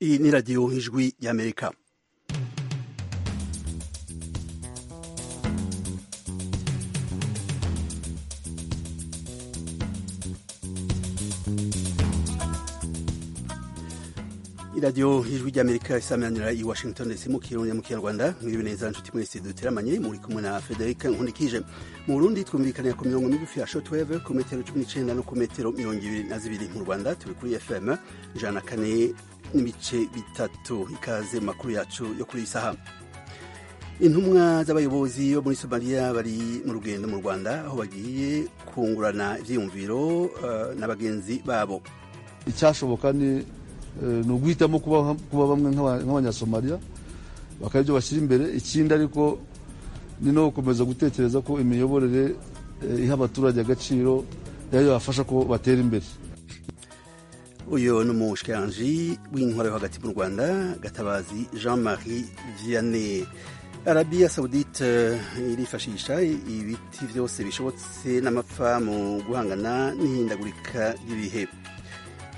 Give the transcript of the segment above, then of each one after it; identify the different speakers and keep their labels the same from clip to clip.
Speaker 1: iyi ni radiyo nk'ijwi y'amerika iradiyo y'ijwi ry'amerika isameranira i washington ndetse mu kirundi mu kinyarwanda mwiriwe neza nshuti mwese duteramanye muri kumwe na federica nkundikije mu burundi twumvikanira ku mirongo migufi ya shotweve ku metero cumi n'icyenda no ku metero mirongo ibiri na zibiri mu rwanda turi kuri fm ijana na kane n'ibice bitatu ikaze makuru yacu yo kuri iyi saha intumwa z'abayobozi bo muri somaliya bari mu rugendo mu rwanda aho bagiye kungurana ibyiyumviro uh, na bagenzi babo
Speaker 2: icyashoboka ni ni uguhitamo kuba bamwe nk'abanyasomaliya bakaba ibyo bashyira imbere ikindi ariko ni no gukomeza gutekereza ko imiyoborere iha abaturage agaciro yayo yabafasha ko batera imbere
Speaker 1: uyu ni umushikiranji w'intwaro yo hagati mu rwanda gatabazi jean marie vianney arabiya sawudite irifashisha ibiti byose bishobotse n'amapfa mu guhangana n'ihindagurika ry'ibihe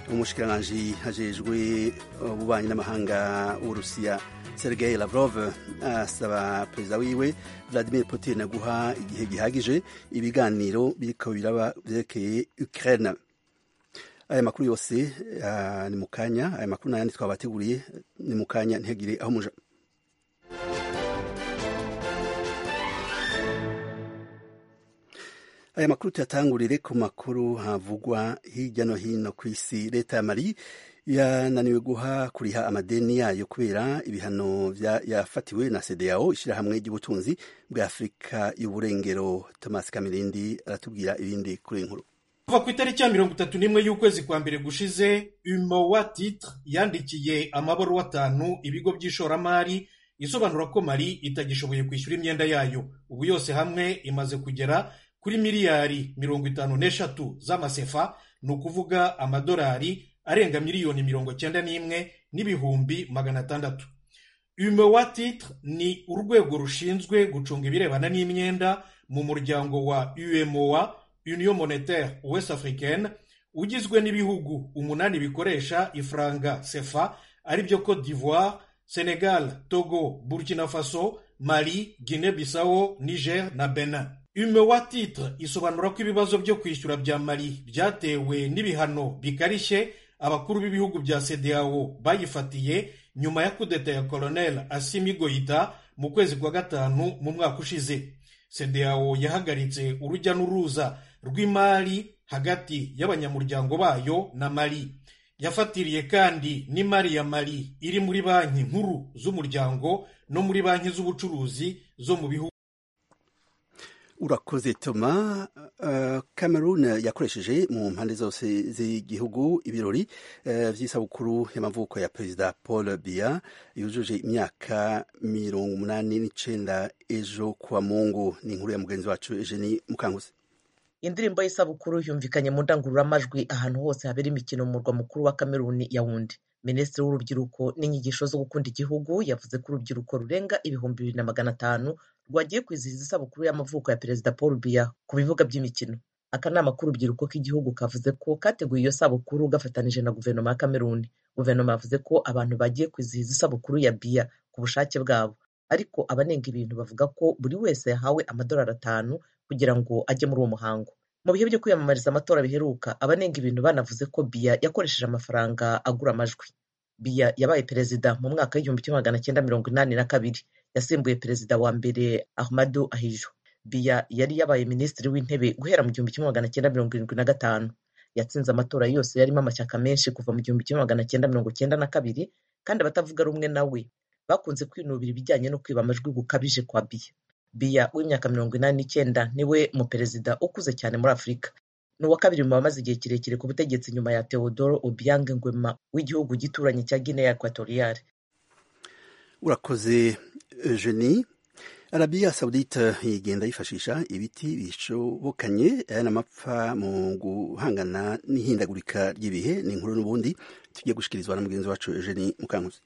Speaker 1: umushikiranganji hajejwe ububanyi n'amahanga w'urusiya sergei lavrov asaba perezida wiwe vladimir putin guha igihe gihagije ibiganiro biriko biraba vyerekeye ukraine aya makuru yose uh, ni mukanya aya makuru nayandi twabateguriye ni mukanya ntihagire aho muja aya makuru tuyatangurire ku makuru havugwa hirya no hino ku isi leta ya mari yananiwe guha kuriha amadeni yayo kubera ibihano yafatiwe na sedeyao ishyirahamwe ry'ubutunzi bwa afurika y'uburengero thomas kamirindi aratubwira ibindi kuri inkuru
Speaker 3: kuva ku itariki ya mirongo itatu n'imwe y'ukwezi kwa mbere gushize umowa titre yandikiye amabaruwa atanu ibigo by'ishoramari isobanura ko mari itagishoboye kwishyura imyenda yayo ubu yose hamwe imaze kugera kuri miliyari mirongo itanu n'eshatu z'amasefa ni ukuvuga amadolari arenga miliyoni mirongo cyenda n'imwe n'ibihumbi magana atandatu umewa titre ni urwego rushinzwe gucunga ibirebana n'imyenda mu muryango wa umoa union monetaire west africaine ugizwe n'ibihugu umunani bikoresha ifaranga sefa ari byo cote d'ivoire senegal togo burkina faso mali guinea bissau niger na benin umewa titre isobanura ko ibibazo byo kwishyura bya mari byatewe n'ibihano bikarishye abakuru b'ibihugu bya sedeyao bayifatiye nyuma ya kudeta ya colonel asimi goita mu kwezi kwa gatanu mu mwaka ushize sedeyao yahagaritse urujya n'uruza rw'imari hagati y'abanyamuryango bayo na mari yafatiriye kandi n'imari ya mari iri muri banki nkuru z'umuryango no muri banki z'ubucuruzi zo mu bihugu
Speaker 1: urakoze toma cameroon yakoresheje mu mpande zose z'igihugu ibirori by'isabukuru y'amavuko ya perezida paul biya yujuje imyaka mirongo umunani n'icyenda ejo kuwa mungu ni inkuru ya mugenzi wacu eugenie mukanguzi
Speaker 4: indirimbo y'isabukuru yumvikanye mu ndangururamajwi ahantu hose habera imikino mu murwa mukuru wa cameroon ya wundi minisitiri w'urubyiruko n'inyigisho zo gukunda igihugu yavuze ko urubyiruko rurenga ibihumbi bibiri na magana atanu rwagiye kwizihiza isabukuru y'amavuko ya perezida paul biya ku bibuga by'imikino akanama k'urubyiruko k'igihugu kavuze ko kateguye iyo sabukuru gafatanije na guverinoma ya kameruni guverinoma yavuze ko abantu bagiye kwizihiza isabukuru ya biya ku bushake bwabo ariko abanenga ibintu bavuga ko buri wese yahawe amadolari atanu kugira ngo ajye muri uwo muhango mu bihe byo kwiyamamariza amatora biheruka abanenga ibintu banavuze ko biya yakoresheje amafaranga agura amajwi biya yabaye perezida mu mwaka w'igihumbi kimwe magana cyenda mirongo inani na kabiri yasimbuye perezida wa mbere ahmadu ahijo biya yari yabaye minisitiri w'intebe guhera mu gihumbi kimwe magana cyenda mirongo irindwi na gatanu yatsinze amatora yose yarimo amashyaka menshi kuva mu gihumbi kimwe magana cyenda mirongo cyenda na kabiri kandi abatavuga rumwe na we bakunze kwinubira ibijyanye no kwiba amajwi gukabije kwa biya biya w'imyaka mirongo inani n'icyenda niwe muperezida ukuze cyane muri afurika ni uwa kabiri mu bamaze igihe kirekire ku butegetsi nyuma ya teodoro obiang ngwema w'igihugu gituranye cya guinea ekwatoriyale
Speaker 1: urakoze jeni arabiya sawudite igenda yifashisha ibiti bishobokanye n'amapfa mu guhangana n'ihindagurika ry'ibihe ni inkuru n'ubundi tujye gushyikirizwa na mugenzi wacu jeni mukankuzi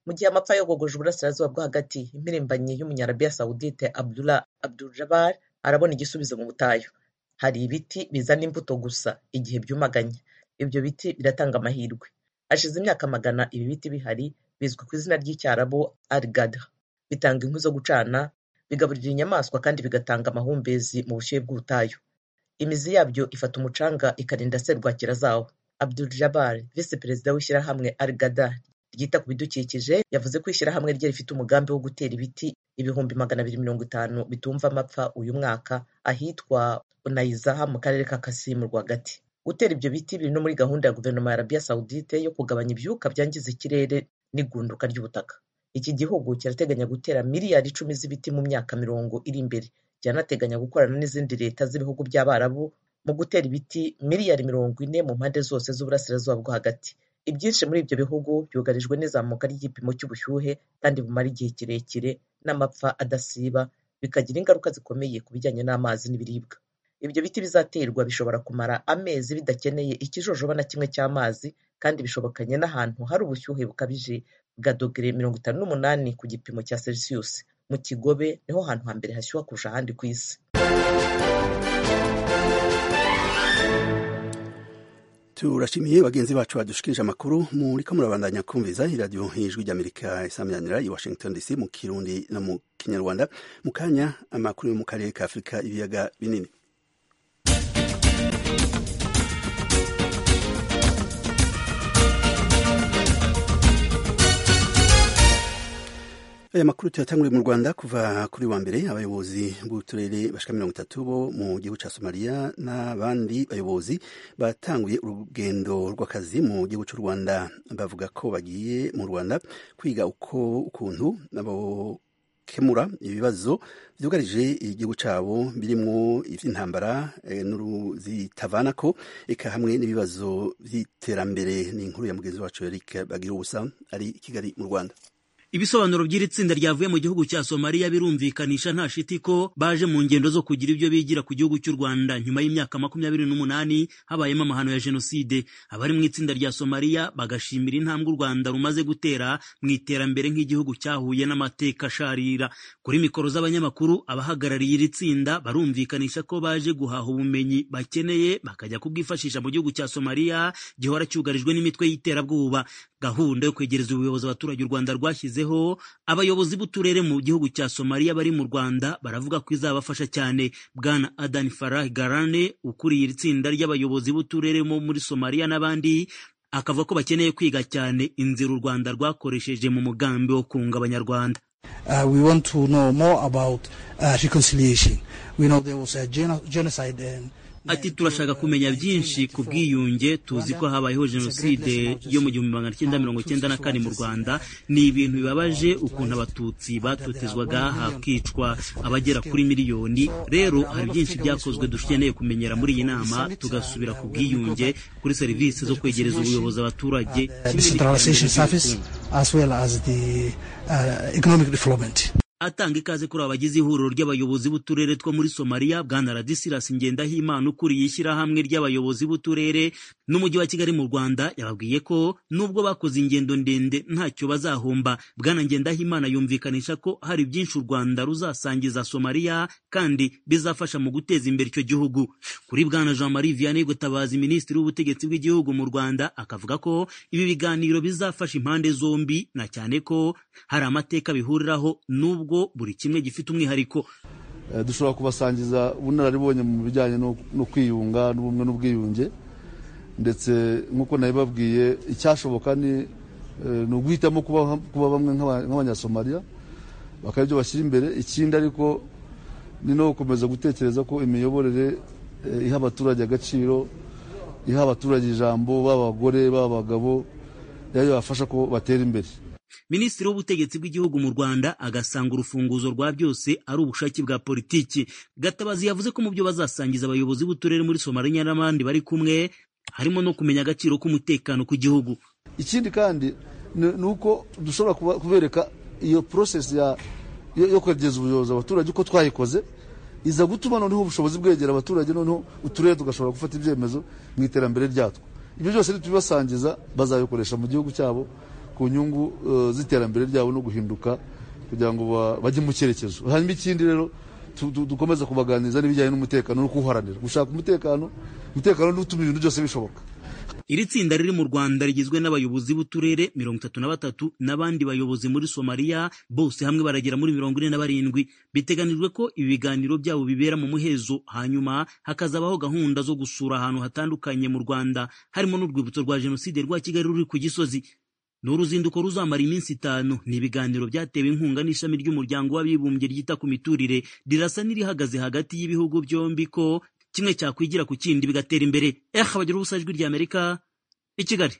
Speaker 4: mu gihe amapfa yogogoje uburasirazuba bwo hagati impirimbanyi y'umunyarabiya sawudite abdullah abduljabar arabona igisubizo mu butayu hari ibiti bizana imbuto gusa igihe byumaganye ibyo biti biratanga amahirwe hashize imyaka magana ibi biti bihari bizwi ku izina ry'icyarabo arigada bitanga inkwi zo gucana bigaburira inyamaswa kandi bigatanga amahumbezi mu bushyuhe bw'ubutayu imizi yabyo ifata umucanga ikarinda serwakira zawo abdul jabari visi perezida w'ishyirahamwe arigada ryita ku bidukikije yavuze ko ishyirahamwe rye rifite umugambi wo gutera ibiti ibihumbi magana abiri mirongo itanu bitumva amapfa uyu mwaka ahitwa unayizaha mu karere ka kasimu rwagati gutera ibyo biti biri no muri gahunda ya guverinoma ya arabiya sawudite yo kugabanya ibyuka byangiza ikirere n'igunduka ry'ubutaka iki gihugu kirateganya gutera miliyari icumi z'ibiti mu myaka mirongo iri imbere kiranateganya gukorana n'izindi leta z'ibihugu by'abarabu mu gutera ibiti miliyari mirongo ine mu mpande zose z'uburasirazuba bwo hagati ibyinshi muri ibyo bihugu byugarijwe n'izamuka ry'igipimo cy'ubushyuhe kandi bumara igihe kirekire n'amapfa adasiba bikagira ingaruka zikomeye ku bijyanye n'amazi n'ibiribwa ibyo biti bizaterwa bishobora kumara amezi bidakeneye ikijojoba na kimwe cy'amazi kandi bishobokanye n'ahantu hari ubushyuhe bukabije bwa dogere mirongo itanu n'umunani ku gipimo cya celsius mu kigobe niho hantu hambere hashyuha kurusha ahandi ku isi
Speaker 1: turashimiye bagenzi bacu badushikirije amakuru muriko murabandanya kumviza iradiyo ijwi ry'amerika isamiranira i washington dc mu kirundi no mu kinyarwanda mu kanya amakuru yo mu karere ka afurika ibiyaga binini aya makuru tuyatanguriye mu rwanda kuva kuri wa mbere abayobozi b'uturere bashika mirongo itatu bo mu gihugu cya somaliya n'abandi bayobozi batanguye urugendo rw'akazi mu gihugu cy'u rwanda bavuga ko bagiye mu rwanda kwiga uko ukuntu bakemura ibibazo byugarije igihugu cyabo birimo iby'intambara zitavana ko eka hamwe n'ibibazo by'iterambere ni inkuru ya mugenzi wacu eric bagira ubusa ari i kigali mu rwanda
Speaker 5: ibisobanuro by'iri tsinda ryavuye mu gihugu cya somaliya birumvikanisha nta shiti ko baje mu ngendo zo kugira ibyo bigira ku gihugu cy'u rwanda nyuma y'imyaka makumyabiri n'umunani habayemo amahano ya jenoside abari mu itsinda rya somaliya bagashimira intambwe u rwanda rumaze gutera mu iterambere nk'igihugu cyahuye n'amateka asharira kuri mikoro z'abanyamakuru abahagarariye iri tsinda barumvikanisha ko baje guhaha ubumenyi bakeneye bakajya kubwifashisha mu gihugu cya somaliya gihora cyugarijwe n'imitwe y'iterabwoba gahunda yo kwegereza ubuyobozi abaturage u rwanda rwashyize abayobozi b'uturere mu gihugu cya somaliya bari mu rwanda baravuga ko izabafasha cyane bwana adani farah garane ukuriye iri tsinda ry'abayobozi b'uturere bo muri somaliya n'abandi akavuga ko bakeneye kwiga cyane inzira u rwanda rwakoresheje mu mugambi wo kunga abanyarwanda
Speaker 6: Uh, we want to know more about uh, reconciliation. We know there was a geno genocide and
Speaker 5: ati turashaka kumenya byinshi ku bwiyunge tuzi ko habayeho jenoside yo mu gihumbi magana cyenda mirongo cyenda na kane mu rwanda ni ibintu bibabaje ukuntu abatutsi batotezwaga hakicwa abagera kuri miliyoni rero hari byinshi byakozwe dukeneye kumenyera muri iyi nama tugasubira ku bwiyunge kuri serivisi zo kwegereza ubuyobozi abaturage atanga ikaze kuri abagize ihuriro ry'abayobozi b'uturere two muri somaliya bwana radisirasi ngendahimana ukuriye ishyirahamwe ry'abayobozi b'uturere n'umujyi wa kigali mu rwanda yababwiye ko nubwo bakoze ingendo ndende ntacyo bazahomba bwana ngendahimana yumvikanisha ko hari byinshi u rwanda ruzasangiza somaliya kandi bizafasha mu guteza imbere icyo gihugu kuri bwana jean marie vianney gutabaza minisitiri w'ubutegetsi bw'igihugu mu rwanda akavuga ko ibi biganiro bizafasha impande zombi na cyane ko hari amateka bihuriraho n'ubwo nubwo buri kimwe gifite umwihariko
Speaker 2: dushobora kubasangiza ubunararibonye mu bijyanye no kwiyunga n'ubumwe n'ubwiyunge ndetse nk'uko nabibabwiye icyashoboka ni uguhitamo kuba bamwe nk'abanyasomaliya bakaba ibyo bashyira imbere ikindi ariko ni no gukomeza gutekereza ko imiyoborere iha abaturage agaciro iha abaturage ijambo baba abagore baba abagabo yayo yabafasha ko batera imbere
Speaker 5: minisitiri w'ubutegetsi bw'igihugu mu rwanda agasanga urufunguzo rwa byose ari ubushake bwa politiki gatabazi yavuze ko mu byo bazasangiza abayobozi b'uturere muri somaliya n'abandi bari kumwe harimo no kumenya agaciro k'umutekano ku gihugu
Speaker 2: ikindi kandi ni uko dushobora kubereka iyo porosesi yo kwegereza ubuyobozi abaturage uko twayikoze iza gutuma noneho ubushobozi bwegera abaturage noneho uturere tugashobora gufata ibyemezo mu iterambere ryatwo ibyo byose nitubibasangiza bazabikoresha mu gihugu cyabo ku nyungu z'iterambere ryabo no guhinduka kugira ngo bajye mu cyerekezo hanyuma ikindi rero dukomeza kubaganiriza n'ibijyanye n'umutekano no kuwuharanira gushaka umutekano umutekano n'utuma ibintu byose bishoboka
Speaker 5: Iri tsinda riri mu Rwanda rigizwe n'abayobozi b'uturere mirongo itatu na batatu n'abandi bayobozi muri Somalia bose hamwe baragera muri mirongo ine na barindwi biteganijwe ko ibi biganiro byabo bibera mu muhezo hanyuma hakazabaho gahunda zo gusura ahantu hatandukanye mu Rwanda harimo n'urwibutso rwa Jenoside rwa Kigali ruri ku Gisozi ni uruzinduko ruzamara iminsi itanu ni ibiganiro byatewe inkunga n'ishami ry'umuryango w'abibumbye ryita ku miturire rirasa n'irihagaze hagati y'ibihugu byombi ko kimwe cyakwigira ku kindi bigatera imbere eh abagira ubusa ijwi rya amerika i kigali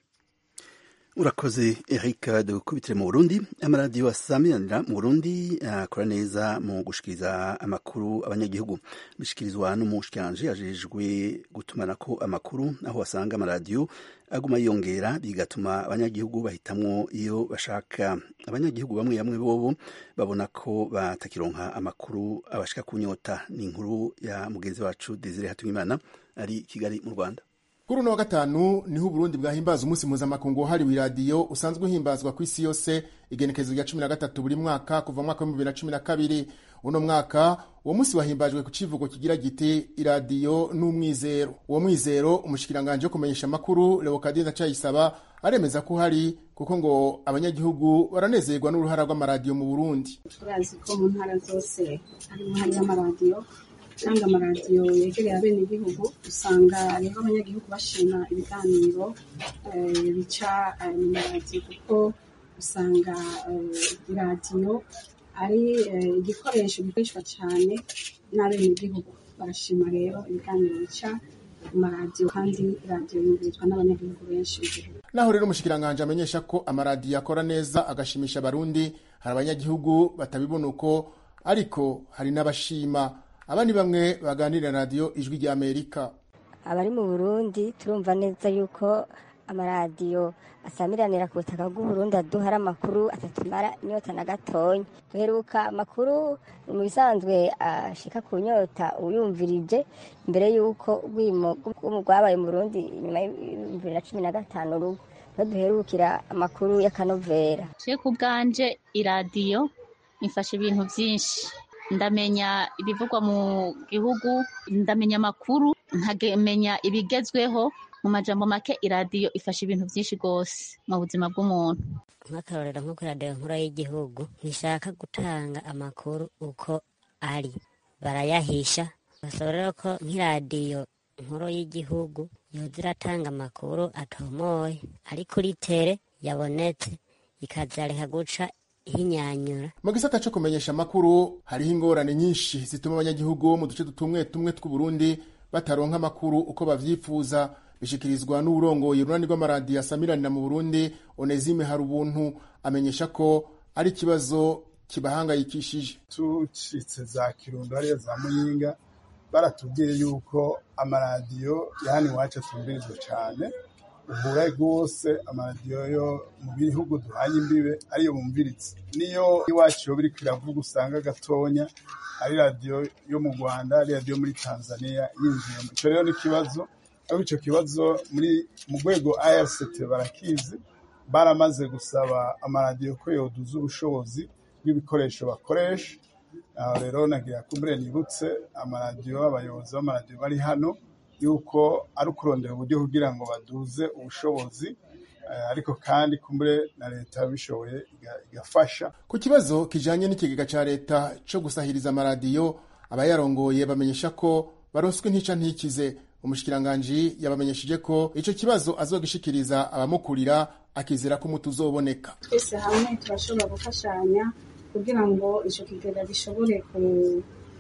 Speaker 1: urakoze eric dukubitire mu burundi amaradiyo asamiranira mu burundi akora neza mu gushikiriza amakuru abanyagihugu bishikirizwa n'umushikiranje ajejwe gutumanako amakuru aho wasanga amaradiyo aguma yiyongera bigatuma abanyagihugu bahitamwo iyo bashaka abanyagihugu bamwe bamwe bobo babona ko batakironka amakuru abashika kunyota ni inkuru ya mugenzi wacu desire hatumimana ari kigali mu rwanda
Speaker 7: kuri uno wa gatanu niho uburundi bwahimbaza umunsi mpuzamakungu wahariwe iradiyo usanzwe uhimbazwa ku isi yose igenekerezo rya cumi na gatatu buri mwaka kuva mu mwaka w'ibihumbi bibiri na cumi na kabiri uno mwaka uwo munsi wahimbajwe ku kivugo kigira giti iradiyo n'umwizero uwo mwizero umushikiranganje wo kumenyesha amakuru leokadina cayisaba aremeza ko uhari kuko ngo abanyagihugu baranezerwa n'uruhara rw'amaradiyo mu burundi
Speaker 8: turazi ko mu ntara zose hari uruhare rw'amaradiyo kandi amaradiyo yegereye abenegihugu usanga rero abanyagihugu bashima ibiganiro bica mu maradiyo kuko usanga iradiyo ari igikoresho gikoreshwa cyane n'abenegihugu barashima rero ibiganiro bica mu maradiyo kandi iradiyo yumvirizwa n'abanyagihugu benshi mu gihugu
Speaker 7: naho rero umushikiranganji amenyesha ko amaradiyo akora neza agashimisha abarundi hari abanyagihugu batabibona uko ariko hari n'abashima aba ni bamwe baganira radiyo ijwi ry'amerika
Speaker 9: abari mu burundi turumva neza yuko amaradiyo asamiranira ku butaka bw'uburundi aduhara amakuru atatumara inyota na gatonya duheruka amakuru mu bisanzwe ashika ku nyota uyumvirije mbere y'uko urwimo rwabaye mu burundi nyuma y'ibihumbi bibiri na cumi na gatanu urugo niho duherukira amakuru y'akanovera
Speaker 10: twe ku bwanje iradiyo ifashe ibintu byinshi ndamenya ibivugwa mu gihugu ndamenya amakuru nkamenya ibigezweho mu majambo make iradiyo ifasha ibintu byinshi rwose mu buzima bw'umuntu
Speaker 11: nk'akarorero nko kuri radiyo nkuru y'igihugu ntishaka gutanga amakuru uko ari barayahisha basaba rero ko nk'iradiyo nkuru y'igihugu yoza iratanga amakuru atomoye ari kuri tere yabonetse ikazareka guca hinyanyura
Speaker 7: mu gisata cyo kumenyesha amakuru hariho ingorane nyinshi zituma abanyagihugu bo mu duce tumwe tumwe tw'uburundi bataronka amakuru uko bavyifuza bishikirizwa n'uburongoye urunani rw'amaradiyo asamiranira mu burundi onezime hari ubuntu amenyesha ko ari ikibazo kibahangayikishije
Speaker 12: tucitse za kirundo ariyo za muyinga baratubwiye yuko amaradiyo ya hano iwacu atumbirizwa cyane uhura rwose amaradiyo yo mu bihugu duhaye imbibe ariyo bumviritse niyo iwacu yo biri kwiravuga usanga gatonya ari radiyo yo mu rwanda ari radiyo muri tanzania yinjiye icyo rero ni ikibazo ariko icyo kibazo muri mu rwego rct barakizi baramaze gusaba amaradiyo ko yoduza ubushobozi bw'ibikoresho bakoresha aho rero nagira kumbure nibutse amaradiyo abayobozi b'amaradiyo bari hano yuko ari ukurondera uburyo kugira ngo baduze ubushobozi ariko kandi kumbure na leta bishoboye igafasha
Speaker 7: ku kibazo kijanye n'ikigega ca leta co gusahiriza amaradiyo abayarongoye bamenyesha ko baronswe ntica ntikize umushikiranganji yabamenyesheje ko ico kibazo azogishikiriza abamukurira akizera ko umuti uzoboneka
Speaker 8: twese hamwe turashobora gufashanya kugira ngo ico kigega gishobore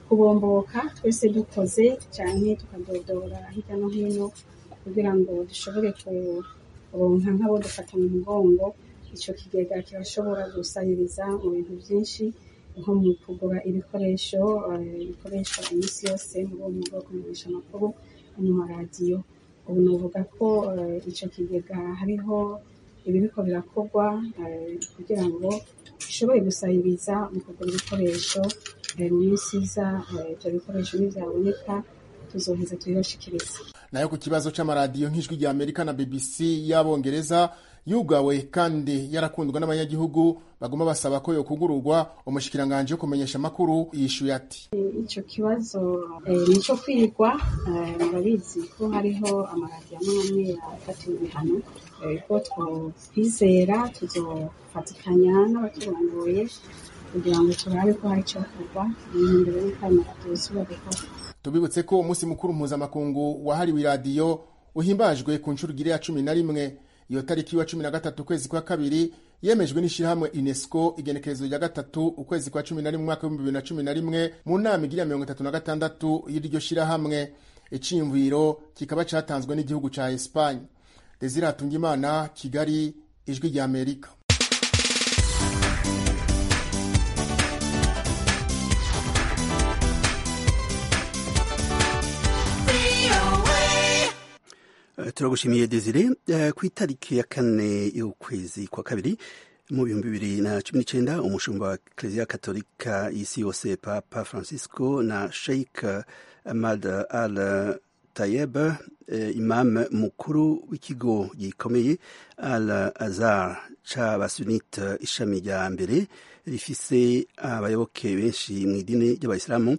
Speaker 8: kubomboka twese dukoze cyane tukadodora hirya no hino kugira ngo dushobore kuronka nk'abo dufata mu mugongo icyo kigega kirashobora gusahiriza mu bintu byinshi nko mu kugura ibikoresho bikoreshwa iminsi yose muri uwo mwuga wo kumenyesha amakuru mu maradiyo ubu navuga ko icyo kigega hariho ibiriko birakorwa kugira ngo bishobore gusahiriza mu kugura ibikoresho mu minsi iza ibyo bikoresho nibyaboneka tuzoheza tubibashikiriza
Speaker 7: nayo ku kibazo c'amaradiyo nk'ijwi rya amerika na bbc y'abongereza yugawe kandi yarakundwa n'abanyagihugu baguma basaba ko yokugururwa umushikiranganje wo kumenyesha amakuru yishuye ati
Speaker 8: icyo kibazo eh, ni icyo kwigwa eh, murabizi ko hariho amaradiyo amwe amwe yafatiwe ibihano eh, ko twizera tuzofatikanya n'abaturongoye kugira ngo turabe ko hari icyo kuva imbere y'akamaradio zubabikora
Speaker 7: tubibutse ko umunsi mukuru mpuzamakungu wahariwe iradiyo uhimbajwe ku nshurugire ya cumi na rimwe iyo tariki wa cumi na gatatu ukwezi kwa kabiri yemejwe n'ishyirahamwe unesco igenekerezo rya gatatu ukwezi kwa cumi na rimwe umwaka w'ibihumbi bibiri na cumi na rimwe mu nama igira mirongo itatu na gatandatu y'iryo shyirahamwe iciyumviro kikaba cyatanzwe n'igihugu cya esipanye desire hatungimana kigali ijwi rya amerika
Speaker 1: Eh, turagushimiye Desire Eh, ku itariki ya kane y'ukwezi kwa kabiri mu bihumbi bibiri na cumi n'icyenda umushumba wa Kiliziya Katolika y'isi yose Papa Francisco na Sheikh Ahmad Al Tayeb eh, imam mukuru w'ikigo gikomeye Al Azhar c'abasunite ishami rya mbere rifise abayoboke benshi mu idini ry'abayisilamu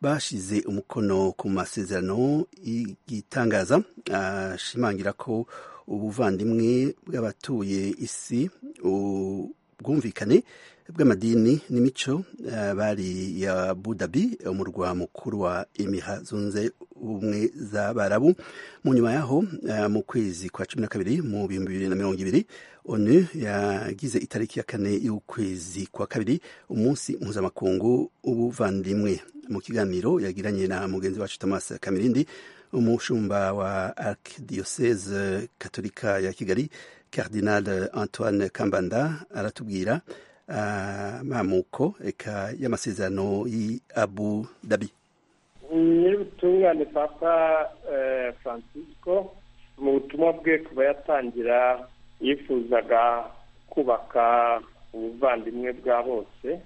Speaker 1: bashize umukono ku masezerano y'igitangaza ashimangira ko ubuvandimwe bw'abatuye isi ubwumvikane bw'amadini n'imico ah, bari ya budabi umurwa mukuru wa imiha zunze ubumwe z'abarabu mu nyuma yaho ah, mu kwezi kwa cumi na kabiri mu bihumbi bibiri na mirongo ibiri onu yagize itariki ya kane y'ukwezi kwa kabiri umunsi mpuzamakungu ubuvandimwe mu kiganiro yagiranye na mugenzi wacu thomas kamirindi umushumba wa arkidiocese katolika ya kigali cardinal antoine kambanda aratubwira amamuko eka y'amasezerano y'abu dabi
Speaker 13: nyir'ubutungane papa eh, francisco mu butumwa bwe kuba yatangira yifuzaga kubaka ubuvandimwe bwa bose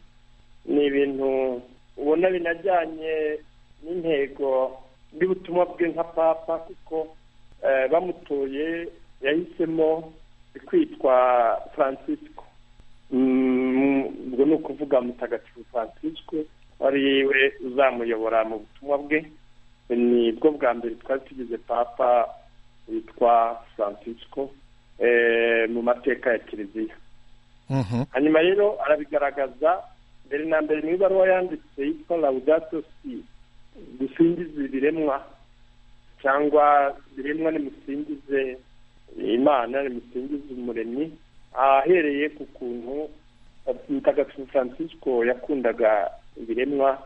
Speaker 13: ni ibintu ubona binajyanye n'intego y'ubutumwa bwe nka papa kuko eh, bamutoye yahisemo kwitwa francisco Mm, ubwo ni ukuvuga mutagatifu francisco ari we uzamuyobora mu butumwa bwe ni bwo bwa mbere twari tugize papa witwa francisco eh, mu mateka ya kiliziya hanyuma rero arabigaragaza mbere na mbere mu ibaruwa yanditse yitwa laudato si dusingize ibiremwa cyangwa ibiremwa nimusingize imana nimusingize umuremyi ahereye ku kuntu mutagatifu francisco yakundaga ibiremwa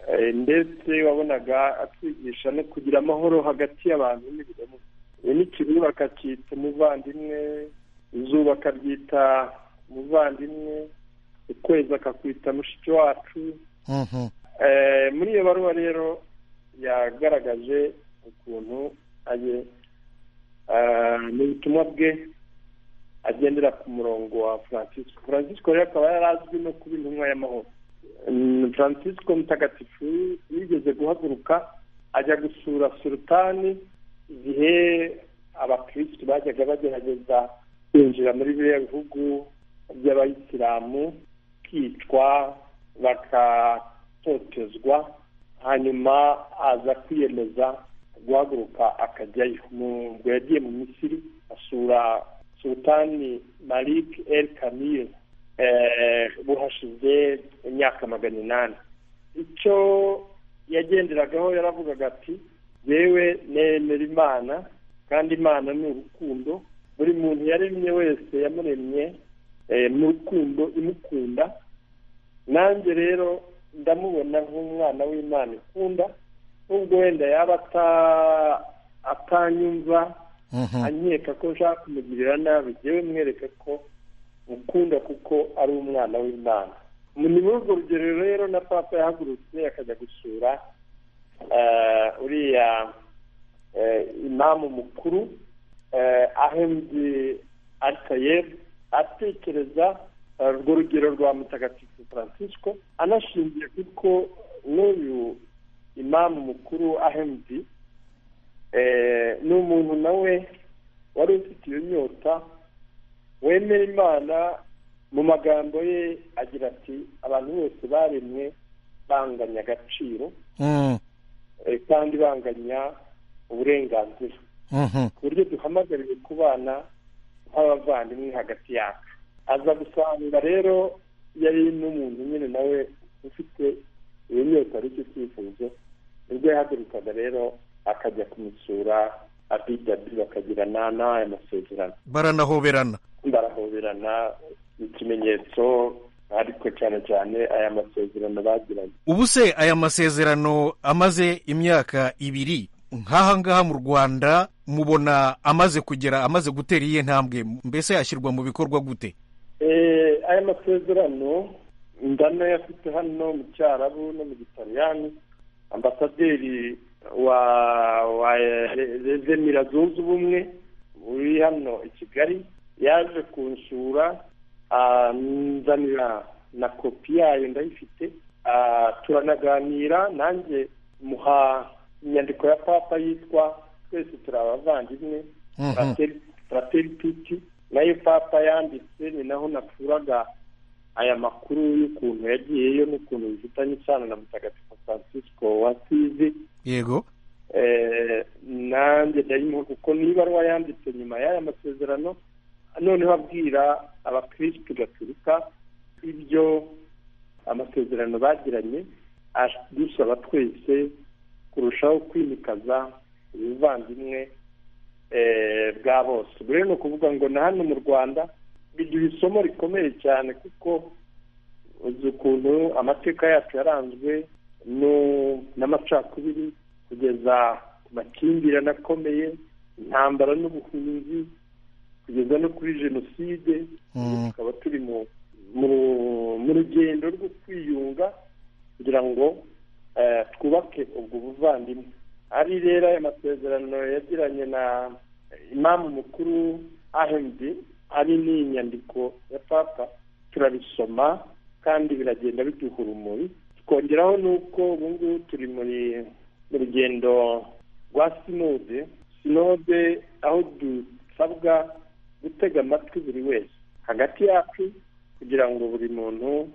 Speaker 13: eh, ndetse wabonaga atwigisha no kugira amahoro hagati y'abantu n'ibiremwa iyi ni ikibuga akakita umuvandimwe izuba akaryita umuvandimwe ukwezi akakwita mushiki wacu Eh, muri iyo baruwa rero yagaragaje ukuntu aye ah, mu butumwa bwe agendera ku murongo wa francisco francisco rero akaba yari azwi no kuba intumwa y'amahoro Mm, francisco mutagatifu yigeze guhaguruka ajya gusura sultani igihe abakirisitu bajyaga bagerageza kwinjira muri biriya bihugu by'abayisilamu kwicwa bagatotezwa hanyuma aza kwiyemeza guhaguruka akajyayo Mu- ubwo yagiye mu misiri asura sultani malik el kamil eh, buhashize imyaka magana inani icyo yagenderagaho yaravugaga ati yewe nemera imana kandi imana ni urukundo buri muntu yaremye wese yamuremye eh, mu rukundo imukunda nanjye rero ndamubona nk'umwana w'imana ikunda nubwo wenda yaba ata- atanyumva anyeka ko nshaka kumugirira nabi yewe mwereke ko mukunda kuko ari umwana w'imana Mu- ni muri urwo rugero rero na papa yahagurutse akajya gusura eh, uriya eh, imamu mukuru eh, ahemdi alitayebu atekereza eh, urwo rugero rwa mutagatifu francisco anashingiye kuko n'uyu imamu mukuru ahemdi eh, ni umuntu nawe wari ufite iyo nyota wemera imana mu magambo ye agira ati abantu bose baremwe banganya agaciro eh, kandi banganya uburenganzira ku buryo duhamagariwe kubana nk'abavandimwe hagati yacu aza gusanga rero yari n'umuntu nyine nawe ufite iyo nyota ari cyo cyifuzo nibwo yahagurukaga rero akajya kumusura abidabi bakagirana n'aya masezerano
Speaker 14: baranahoberana
Speaker 13: barahoberana ikimenyetso ariko cyane cyane aya masezerano bagiranye
Speaker 14: ubu se aya masezerano amaze imyaka ibiri nk'aha ngaha mu rwanda mubona amaze kugera amaze gutera iyihe ntambwe mbese yashyirwa mu bikorwa gute
Speaker 13: Eh, aya masezerano ndanayafite hano mu cyarabu no mu gitaliyani ambasaderi wa wa rezemira zunze ubumwe uri hano i kigali yaje kunsura anzanira na kopi yayo ndayifite Ah, turanaganira nanjye muha inyandiko ya papa yitwa twese turi abavandimwe
Speaker 14: Mhm.
Speaker 13: Frateri- frateri tuti nayo papa yanditse ni naho nakuraga aya makuru y'ukuntu yagiyeyo n'ukuntu bifitanye isano na mutagatifu francisco wasizi
Speaker 14: yego
Speaker 13: Eh, nanjye ndayimuha kuko ni ibaruwa yanditse nyuma y'aya masezerano noneho abwira abakirisitu gaturika ibyo amasezerano bagiranye adusaba twese kurushaho kwimikaza ubuvandimwe eh, bwa bose ubwo rero ni ukuvuga ngo na hano mu rwanda biduha isomo rikomeye cyane kuko uzi ukuntu amateka yacu yaranzwe no- n'amacakubiri kugeza ku makimbirane akomeye intambara n'ubuhunzi kugeza no kuri jenoside tukaba turi mu mu- mu rugendo rwo kwiyunga kugira ngo eh, twubake ubwo buvandimwe ari rero aya masezerano yagiranye na imamu mukuru ahmd ari ni inyandiko ya papa turabisoma kandi biragenda biduha urumuri tukongeraho n'uko ubu ngubu turi muri mu rugendo rwa sinode sinode aho dusabwa gutega amatwi buri wese hagati yacu kugira ngo buri muntu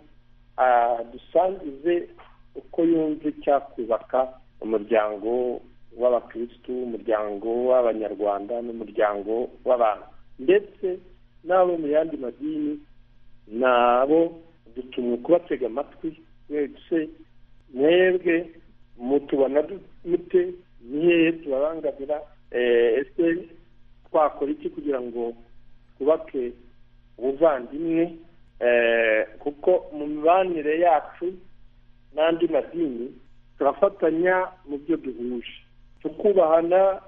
Speaker 13: adusangize uko yumva icyakubaka umuryango w'abakirisitu umuryango w'abanyarwanda n'umuryango w'abantu ndetse n'abo mu yandi madini nabo dutumwe kubatega amatwi mwese mwebwe mutubona du- mute ni hehe tubabangamira Eh, ese twakora iki kugira ngo twubake ubuvandimwe Eh, kuko mu mibanire yacu n'andi madini turafatanya mu byo duhuje tukubahana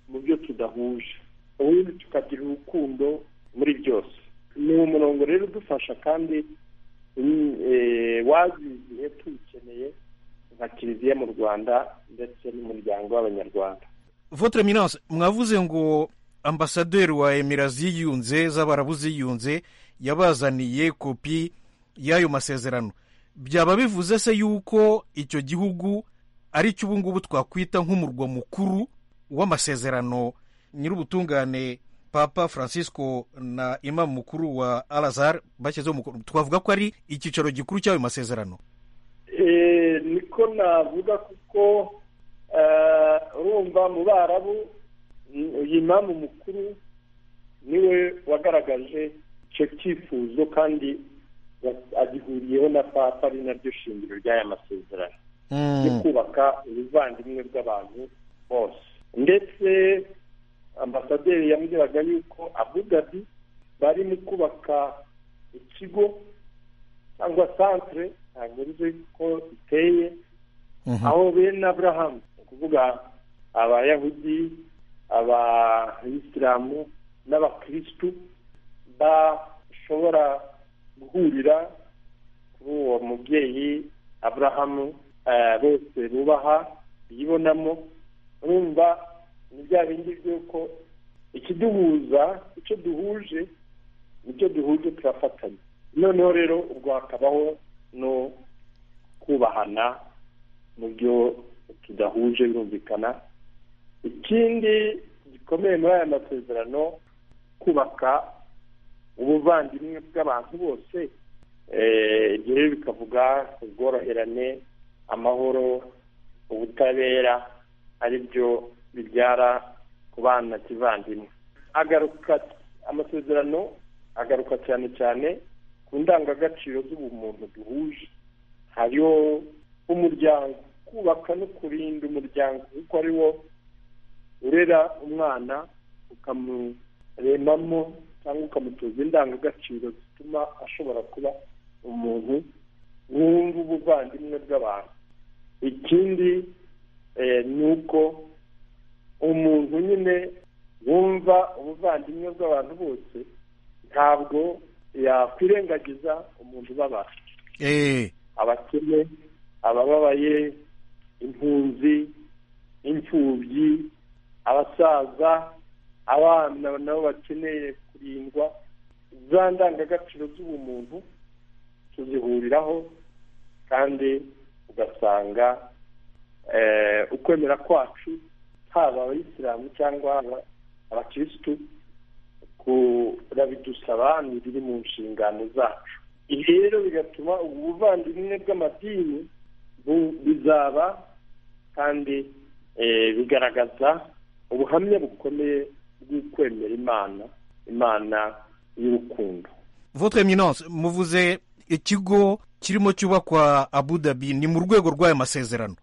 Speaker 13: mu byo tudahuje ubundi tukagira urukundo muri byose ni umurongo rero udufasha kandi mm, eh, waziziye tuwukeneye nka kiliziya mu rwanda ndetse n'umuryango w'abanyarwanda
Speaker 14: votre eminence mwavuze ngo ambasaderi wa emira ziyunze z'abarabu ziyunze yabazaniye kopi y'ayo masezerano byaba bivuze se yuko icyo gihugu ari cyo ubu ngubu twakwita nk'umurwa mukuru w'amasezerano nyir'ubutungane papa francisco na imamu mukuru wa alazar bashyizeho umukono twavuga ko ari icyicaro gikuru cy'ayo masezerano
Speaker 13: Eh, niko navuga kuko eh, urumva mu barabu mm, uyu imamu mukuru niwe wagaragaje icyo cyifuzo kandi wa- agihuriyeho na papa ari naryo shingiro ry'aya masezerano yo kubaka ubuvandimwe bw'abantu bose ndetse ambasaderi yambwiraga yuko abu dhabi bari mu kubaka ikigo cyangwa santere ntabwo nzi ko iteye aho bene aburahamu ni ukuvuga abayahudi abayisilamu n'abakirisitu bashobora guhurira kuri uwo mubyeyi aburahamu eh, bose bubaha biyibonamo urumva ni bya bindi by'uko ikiduhuza icyo duhuje nicyo duhuje turafatanya noneho rero ubwo hakabaho no kubahana mu byo tudahuje birumvikana ikindi gikomeye muri aya masezerano kubaka ubuvandimwe bw'abantu bose ibyo rero bikavuga ubworoherane amahoro ubutabera ari byo bibyara kubana kivandimwe agaruka amasezerano agaruka cyane cyane ku ndangagaciro z'ubumuntu duhuje hariho umuryango kubaka no kurinda umuryango kuko ari wo urera umwana ukamuremamo cyangwa ukamutoza indangagaciro zituma ashobora kuba umuntu wumva ubuvandimwe bw'abantu ikindi ni uko umuntu nyine wumva ubuvandimwe bw'abantu bose ntabwo yakwirengagiza umuntu ubabara abakene abababaye impunzi imfubyi abasaza abana nabo bakeneye kurindwa za ndangagaciro z'ubumuntu tuzihuriraho kandi ugasanga ukwemera kwacu haba abayisilamu cyangwa abakirisitu kurabidusaba ni biri mu nshingano zacu ibi rero bigatuma ubu buvandimwe bw'amadini bizaba kandi bigaragaza ubuhamya bukomeye bw'ukwemera imana imana y'urukundo
Speaker 14: votre eminence muvuze ikigo kirimo cyubakwa abudabi ni mu rwego rw'ayo masezerano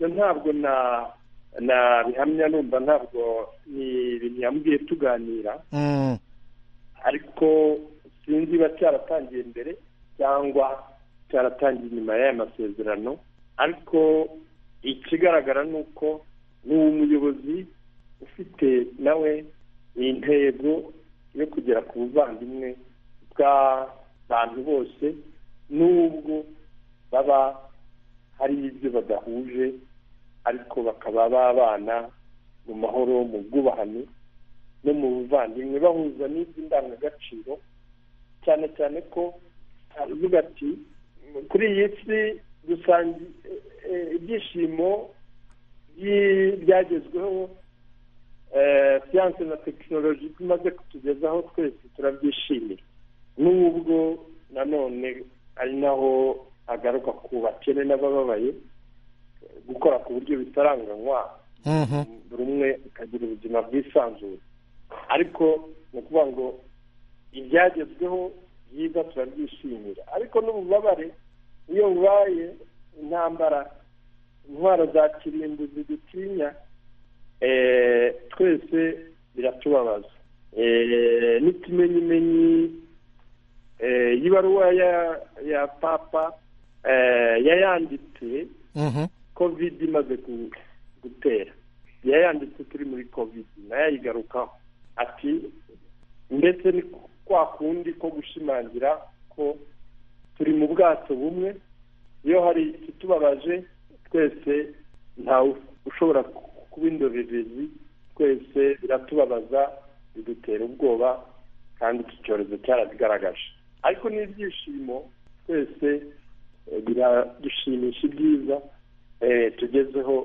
Speaker 13: ntabwo na na bihamya numva ntabwo ni ibintu yambwiye tuganira ariko sinzi ba cyaratangiye mbere cyangwa cyaratangiye inyuma y'aya masezerano ariko ikigaragara ni uko ni umuyobozi ufite nawe intego yo kugera ku buvandimwe bw'abantu bose n'ubwo baba hari ibyo badahuje ariko bakaba babana mu mahoro mu bwubahane no mu buvandimwe bahuza n'iby'indangagaciro cyane cyane ko aravuga ati kuri iyi si dusanga ibyishimo byagezweho siyanse na tekinoloji bimaze kutugezaho twese turabyishimira n'ubwo nanone ari naho agaruka ku bakene n'abababaye gukora ku buryo bitaranganywa buri umwe akagira ubuzima bwisanzuye ariko ni ukuvuga ngo ibyagezweho byiza turabyishimira ariko n'ububabare iyo bubaye intambara intwaro za kirimbuzi dutinya twese biratubabaza n'ikimenyimenyi y'ibaruwa ya papa yayanditse kovide imaze gutera yayanditse turi muri kovide nayo ayigarukaho ati ndetse ni kwa kundi ko gushimangira ko turi mu bwato bumwe iyo hari ikitubabaje twese ntawe ushobora kuba indorerezi twese biratubabaza bidutera ubwoba kandi iki cyorezo cyarabigaragaje ariko n'ibyishimo twese biradushimisha ibyiza tugezeho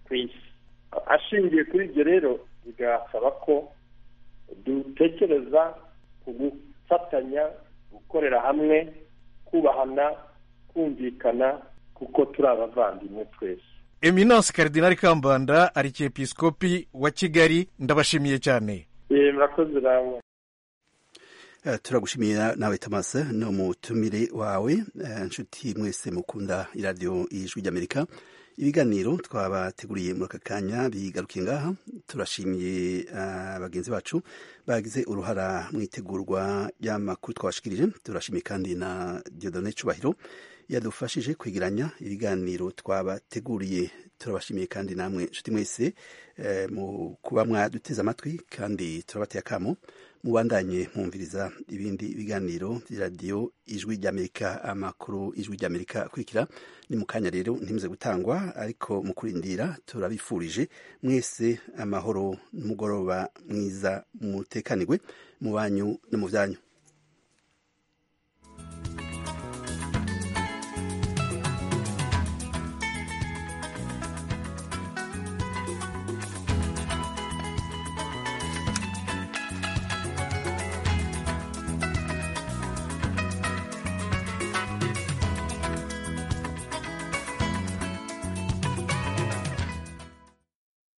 Speaker 13: ku isi ashingiye kuri ibyo rero bigasaba ko dutekereza ku gufatanya gukorera hamwe kubahana kumvikana kuko turi abavandimwe twese
Speaker 14: eminance karidinari kambanda arikepisikopi wa kigali ndabashimiye cyane
Speaker 13: murakoze nawe
Speaker 1: turagushimira nawe tamasa ni umutumire wawe inshuti mwese mukunda iradiyo y'ijwi ry'amerika ibiganiro twabateguriye muri aka kanya bigarukiye ngaha turashimiye bagenzi bacu bagize uruhara mu itegurwa ry'amakuru twabashikirije turashimiye kandi na diodone cubahiro yadufashije kwegeranya ibiganiro twabateguriye turabashimiye kandi namwe inshuti mwese mu kuba mwaduteze amatwi kandi turabateye akamo mubandanye mwumviriza ibindi biganiro bya radiyo ijwi ry'amerika amakuru ijwi ry'amerika akurikira ni mu kanya rero ntimuze gutangwa ariko mu kurindira turabifurije mwese amahoro n'umugoroba mwiza mutekanirwe mu banyu no mu byanyu